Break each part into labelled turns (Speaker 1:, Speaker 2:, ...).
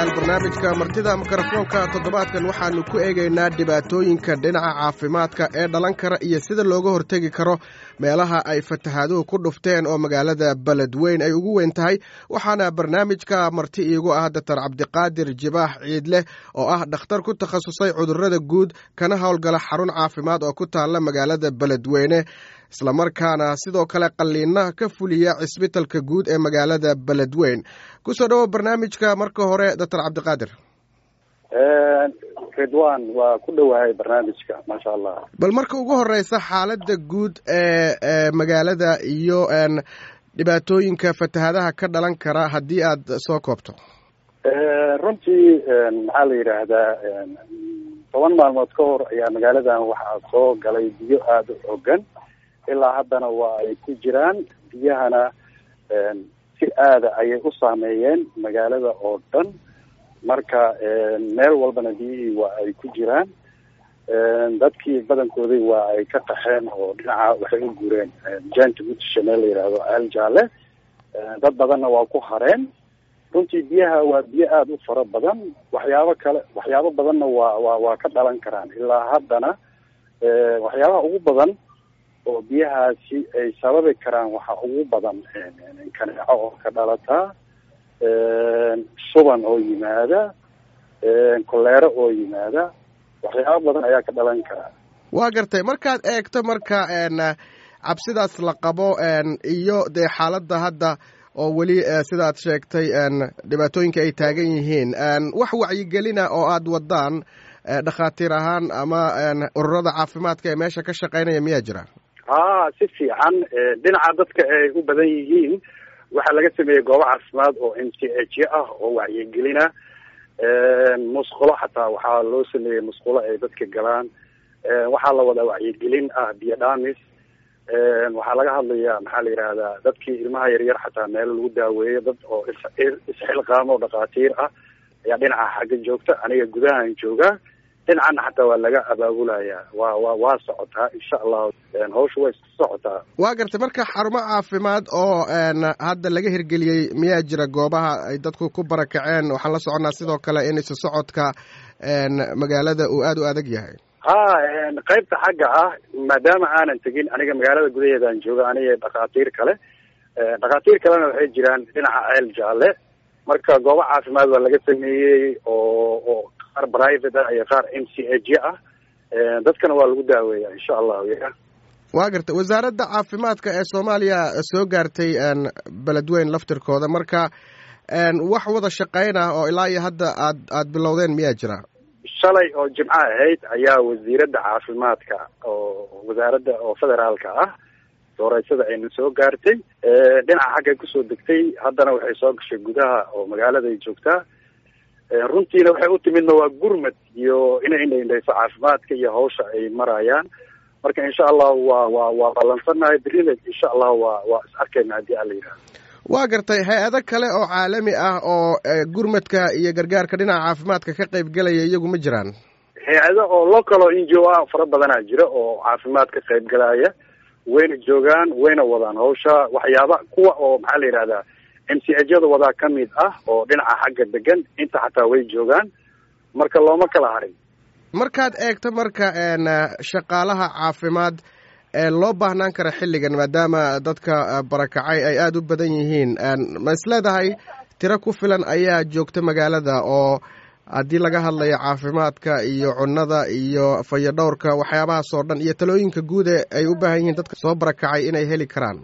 Speaker 1: dhegaystayaal barnaamijka martida mikrofoonka toddobaadkan waxaannu ku eegaynaa dhibaatooyinka dhinaca caafimaadka ee dhalan kara iyo sida looga hortegi karo meelaha ay fatahaaduhu ku dhufteen oo magaalada beledweyn ay ugu weyn tahay waxaana barnaamijka marti iigu ah doctor cabdiqaadir jibaax ciidleh oo ah dhakhtar ku takhasusay cudurrada guud kana howlgala xarun caafimaad oo ku taalla magaalada beledweyne islamarkaana sidoo kale qalliina ka fuliya cisbitalka guud ee magaalada beledweyn kusoo dhawo barnaamijka marka hore doctor cabdiqaadir
Speaker 2: ridwan waa ku dhowahay barnaamijka maasha allah
Speaker 1: bal marka ugu horeysa xaaladda guud ee magaalada iyo dhibaatooyinka fatahaadaha ka dhalan kara haddii aad soo koobto
Speaker 2: runtii maxaa la yidhaahdaa toban maalmood ka hor ayaa magaaladan waxaa soo galay biyo aada u xogan ilaa haddana waa ay ku jiraan biyahana si aada ayay u saameeyeen magaalada oo dhan marka meel walbana biyihii waa ay ku jiraan dadkii badankoodii waa ay ka qaxeen oo dhinaca waxay u guureen janta gutisha meel la yidhaahdo ceel jaalle dad badanna waa ku hareen runtii biyaha waa biyo aada u fara badan waxyaabo kale waxyaabo badanna waa waa waa ka dhalan karaan ilaa haddana waxyaabaha ugu badan oo biyahaasi ay sababi karaan waxaa ugu badan kaneeco oo ka dhalataa suban oo yimaada koleero oo yimaada waxyaabo badan ayaa ka dhalan karaa
Speaker 1: waa gartay markaad eegto marka cabsidaas la qabo iyo dee xaaladda hadda oo weli sidaad sheegtay dhibaatooyinka ay taagan yihiin wax wacyigelina oo aada wadaan dhakhaatiir ahaan ama ururada caafimaadka ee meesha ka shaqeynaya miyaa jira
Speaker 2: ha si fiican dhinaca dadka ay u badan yihiin waxaa laga sameeyey goobo caafimaad oo m c h ah oo wacyigelina musqulo xataa waxaa loo sameeyey musqulo ay dadka galaan waxaa la wadaa wacyigelin ah biyo dhamis waxaa laga hadlayaa maxaa la yidhahdaa dadkii ilmaha yaryar xataa meel lagu daaweeyo dad oo isxilqaamo dhakhaatiir ah ayaa dhinaca xagga joogta aniga gudahan joogaa dhinacana xataa waa laga abaabulayaa waa wa waa socotaa insha allahu hawsha way isku socotaa
Speaker 1: waa gartay marka xarumo caafimaad oo hadda laga hirgeliyey miyaa jira goobaha ay dadku ku barakaceen waxaan la soconnaa sidoo kale in isu socodka magaalada uu aada u adag yahay
Speaker 2: ha qaybta xagga ah maadaama aanan tegin aniga magaalada gudaheedaan jooga aniga dhakhaatiir kale dhakhaatiir kalena waxay jiraan dhinaca ceel jaalle marka goobo caafimaad waa laga sameeyey oo oo qaar private ah iyo qaar m c h ah dadkana waa lagu daaweeya insha allahu ya
Speaker 1: waa gartay wasaaradda caafimaadka ee soomaaliya soo gaartay beledweyn laftirkooda marka wax wada shaqeyn ah oo ilaa iyo hadda aad aad bilowdeen miyaa jira
Speaker 2: shalay oo jimco ahayd ayaa wasiiradda caafimaadka oo wasaaradda oo federaalka ah dooreysada ayna soo gaartay dhinaca xaggay kusoo degtay haddana waxay soo gashay gudaha oo magaaladay joogtaa runtiina waxay u timidna waa gurmad iyo inay indhaindhayso caafimaadka iyo hawsha ay marayaan marka insha allahu waa waa waa ballansannahay berina insha allahu waa waa is arkayna haddii ala yidhahdo
Speaker 1: waa gartay hay-ado kale oo caalami ah oo gurmadka iyo gargaarka dhinaca caafimaadka ka qayb gelaya iyagu ma jiraan
Speaker 2: hay-ado oo local oo n g o ah fara badanaa jira oo caafimaad ka qayb galaya wayna joogaan wayna wadaan hawsha waxyaaba kuwa oo maxaa la yidhahdaa m c hyada wadaa ka mid ah oo dhinaca xagga degan inta xataa way joogaan marka looma kala harin
Speaker 1: markaad eegto marka shaqaalaha caafimaad ee loo baahnaan kara xilligan maadaama dadka barakacay ay aada u badan yihiin ma is leedahay tiro ku filan ayaa joogta magaalada oo haddii laga hadlayo caafimaadka iyo cunnada iyo fayadhowrka waxyaabahaas oo dhan iyo talooyinka guud ee ay u baahan yihiin dadka soo barakacay inay heli karaan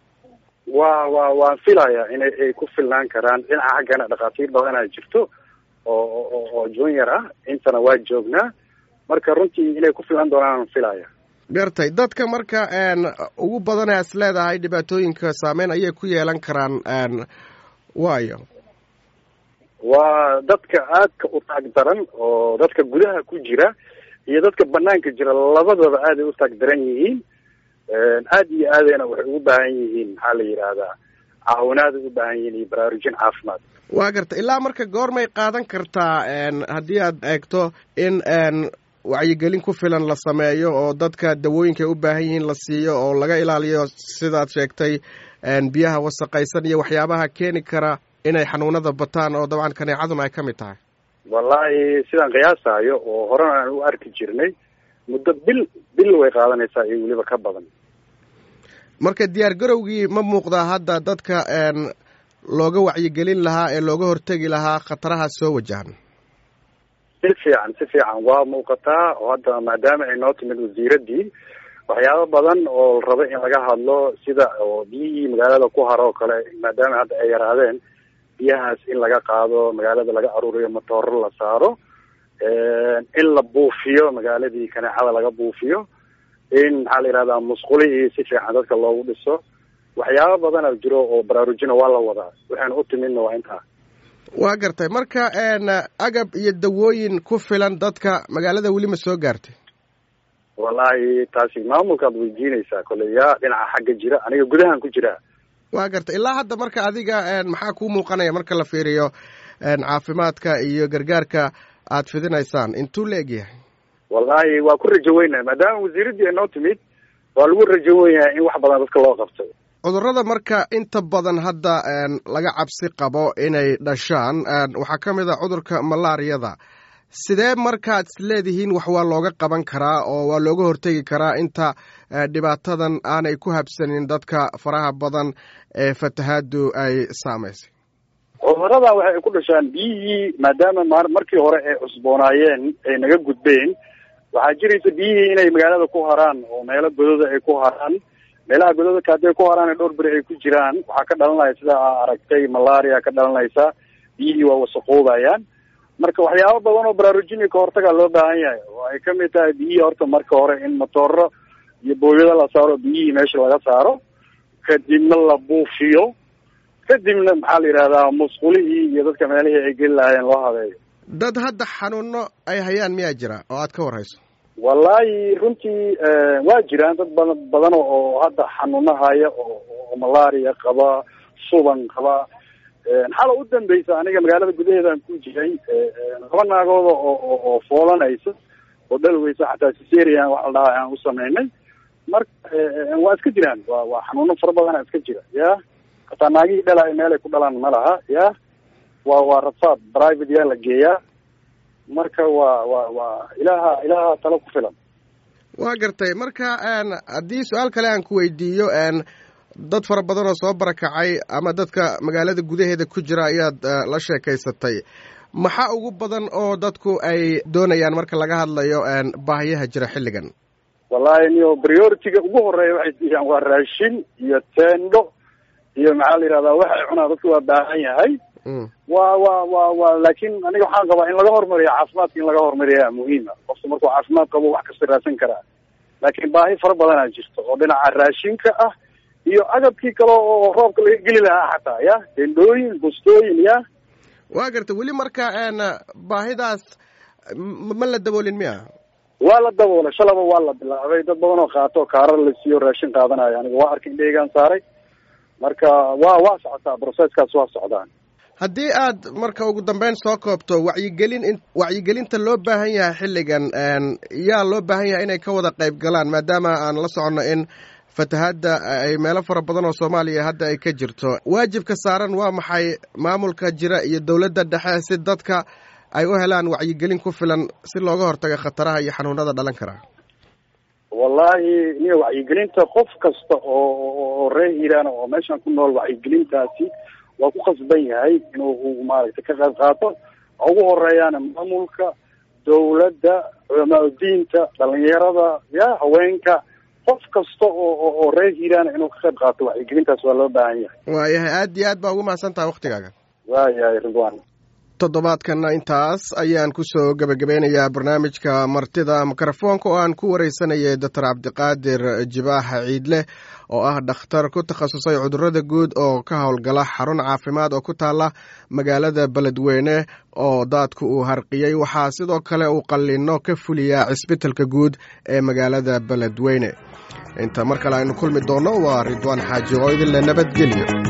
Speaker 2: wa wa waan filaya inay ay ku filnaan karaan dhinaca xaggana dhakhaatiir badanaa jirto oo oo junior ah intana waa joognaa marka runtii inay ku filan doonaan filaya
Speaker 1: gartay dadka marka ugu badana is leedahay dhibaatooyinka saameyn ayay ku yeelan karaan waayo
Speaker 2: waa dadka aadka u taag daran oo dadka gudaha ku jira iyo dadka banaanka jira labadaba aaday u taag daran yihiin aad iyo aadayna waxay ugu baahan yihiin maxaa la yidhaahdaa caawinaaday u baahan yihiin iyo baraarujin caafimaad
Speaker 1: waa garta ilaa marka goormay qaadan kartaa haddii aad eegto in wacyigelin ku filan la sameeyo oo dadka dawooyinka ay u baahan yihiin la siiyo oo laga ilaaliyo sidaad sheegtay biyaha wasaqaysan iyo waxyaabaha keeni kara inay xanuunada bataan oo dabcan kaneecaduna ay ka mid tahay
Speaker 2: wallahi sidaan qiyaasayo oo horena aan u arki jirnay muddo bil bil way qaadanaysaa iyo weliba ka badan
Speaker 1: marka diyaar garowgii ma muuqdaa hadda dadka looga wacyigelin lahaa ee looga hortegi lahaa khataraha soo wajahan
Speaker 2: si fiican si fiican waa muuqataa oo hadda maadaama ay noo timid wasiiraddii waxyaabo badan oo la rabo in laga hadlo sida oo biyihii magaalada ku haro oo kale maadaama hadda ay yaraadeen biyahaas in laga qaado magaalada laga aruuriyo matooro la saaro in la buufiyo magaaladii kaneecada laga buufiyo in maxaa la yihahdaa musqulihii si fiican dadka loogu dhiso waxyaabo badana jiro oo baraarujina waa la wadaa waxaynu u timidna waa intaa
Speaker 1: waa gartay marka agab iyo dawooyin ku filan dadka magaalada weli ma soo gaartay
Speaker 2: wallahi taasi maamulkaad weydiinaysaa kolley yaa dhinaca xagga jira aniga gudahan ku jiraa
Speaker 1: waa gartay ilaa hadda marka adiga maxaa kuu muuqanaya marka la fiiriyo caafimaadka iyo gargaarka aad fidinaysaan intuu la egyahay
Speaker 2: wallahi waa ku rajo weynaha maadaama wasiiraddii ay noo timid waa lagu rajo wenyahay in wax badan dadka loo qabto
Speaker 1: cudurrada marka inta badan hadda laga cabsi qabo inay dhashaan waxaa ka mid a cudurka malaariyada sidee markaad isleedihiin wax waa looga qaban karaa oo waa looga hortegi karaa inta dhibaatadan aanay ku habsanin dadka faraha badan ee fatahaadu ay saamaysay
Speaker 2: cudurada waxay ku dhashaan biyihii maadaama markii hore ay cusboonaayeen ay naga gudbeen waxaa jiraysa biyihii inay magaalada ku haraan oo meelo godooda ay ku haraan meelaha gododka hadday ku haraan dhowr beri ay ku jiraan waxaa ka dhalanaya sida aa aragtay malaria ka dhalanaysa biyihii waa wasaqoobayaan marka waxyaabo badan oo baraarujini ka hortaga loo baahan yahay oo ay kamid tahay biyihii horta marka hore in matooro iyo booyado la saaro biyihii meesha laga saaro kadibna la buufiyo kadibna maxaa la yidhahdaa musqulihii iyo dadka meelihii ay geli lahaayeen loo habeeyo
Speaker 1: dad hadda xanuuno ay hayaan miyaa jira oo aad ka warhayso
Speaker 2: wallahi runtii waa jiraan dad badan badan oo hadda xanuuno haya oo oo malaria qaba suban qaba xala u dambeysa aniga magaalada gudaheedaan ku jiray laba naagooda oo oo foolanaysa oo dhalweysa xataa siserian waxa la dhahaa aan u sameynay marka waa iska jiraan wa waa xanuuno fara badana iska jira ya hataa naagihii dhalaayo meelay ku dhalaan ma laha ya wa waa rafaad private yaa la geeyaa marka waa wa waa ilaha ilaha talo ku filan
Speaker 1: waa gartay marka haddii su-aal kale aan ku weydiiyo dad fara badan oo soo barakacay ama dadka magaalada gudaheeda ku jira ayaad la sheekaysatay maxaa ugu badan oo dadku ay doonayaan marka laga hadlayo baahiyaha jira xilligan
Speaker 2: wallahi niyo priority-ga ugu horeeya waxay siiyaan waa raashin iyo tendo iyo maxaa la yihahdaa waxay cunaa dadku waa baahan yahay wa wa wa wa laakin aniga waxaan qabaa in laga hormariyo caafimaadka in laga hormariyaa muhiima qofka markuu caafimaad qabo wax kasta raadsan karaa laakiin baahi fara badanaa jirto oo dhinaca raashinka ah iyo agabkii kale oo roobka laga geli lahaa xataa ya tendooyin bustooyin ya
Speaker 1: waa garta weli marka baahidaas ma la daboolin miya
Speaker 2: waa la daboolay shalaba waa la bilaabay dad badan oo qaato kaarar la siiyo raashin qaadanayo aniga waa arka indheygaan saaray marka waa waa socotaa processkaas waa socdaan
Speaker 1: haddii aad marka ugu dambeyn soo koobto wacyigelin wacyigelinta loo baahan yahay xilligan yaa loo baahan yahay inay ka wada qayb galaan maadaama aan la soconno in fatahaadda ay meelo fara badan oo soomaaliya hadda ay ka jirto waajibka saaran waa maxay maamulka jira iyo dowladda dhexe si dadka ay u helaan wacyigelin ku filan si looga hortago khataraha iyo xanuunada dhalan karaa
Speaker 2: wallahi niyo wacyigelinta qof kasta oo reer hiiraan oo meeshan ku nool wacyigelintaasi waa ku khasban yahay inuu maaragtay ka qayb qaato ugu horeeyaana maamulka dawladda culamaa diinta dhalinyarada ya haweenka qof kasta oo oo reer hiiraan inuu ka qayb qaato wacyigelintaas waa loo baahan yahay
Speaker 1: waayahay aad iyo aad baa ugu mahadsan tahay waktigaaga
Speaker 2: waayahay ridwan
Speaker 1: toddobaadkana intaas ayaan kusoo gebagabeynayaa barnaamijka martida mikrofoonka oo aan ku wareysanayay doctor cabdiqaadir jibaaxa ciidleh oo ah dhakhtar ku takhasusay cudurada guud oo ka howlgala xarun caafimaad oo ku taala magaalada beledweyne oo daadku uu harqiyey waxaa sidoo kale uu qallino ka fuliyaa cisbitalka guud ee magaalada beledweyne inta mar kale aynu kulmi doonno waa ridwaan xaaji oo idinle nabadgelyo